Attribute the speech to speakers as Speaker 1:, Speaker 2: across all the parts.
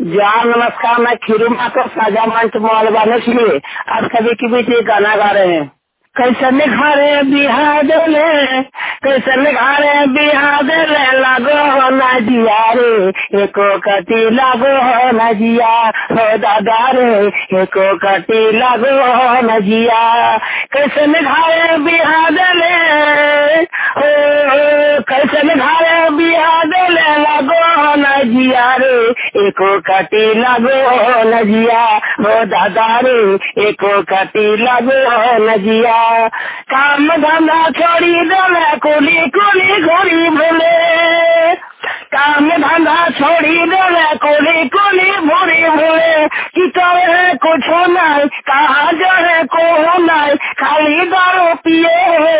Speaker 1: जहाँ नमस्कार मैं खीरू माता साजा मंच मोहलवाने के लिए आज कभी की बीच ये गाना गा रहे हैं कैसे निखारे बिहार ले कैसे निखारे बिहार ले लागो हो ना जिया रे एको कटी लागो हो ना जिया हो दादा रे एको कटी लागो हो ना जिया कैसे निखारे बिहार ले ओ कैसे निखारे बिहार ले लागो हो ना जिया रे एको कटी लागो हो ना जिया हो दादा रे एको कटी लागो हो ना जिया काम धंधा छोड़ी दले कुली कुली घोड़ी भूले काम धंधा छोड़ी दले कुली कुली भूरी भूले कि करे कुछ नहीं कहा जो है को नहीं खाली दारू पिए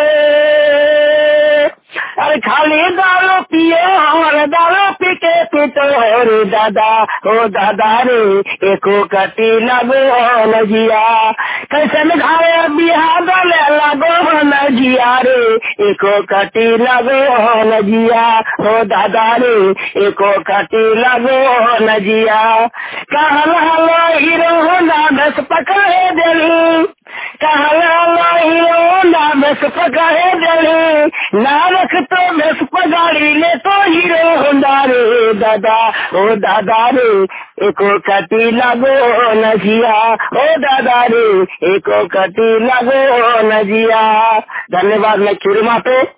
Speaker 1: अरे खाली दारू पिए हमारे दारू पी के पीते रे दादा ओ दादा रे एको कटी लगो हो नजिया कैसे घारे बिहार दले लगो हो नजिया रे एको कटी लगो हो नजिया ओ दादा रे एको कटी लगो हो नजिया कहल हलो हीरो होना बस पकड़े दिली कहल हलो हीरो होना बस पकड़े दिली ना रख तो बस पगाड़ी ले तो हीरो होंदा रे दादा ओ दादा रे एको कटी लगो नजिया ओ दादा रे एको कटी लगो नजिया धन्यवाद मैं चुरमा पे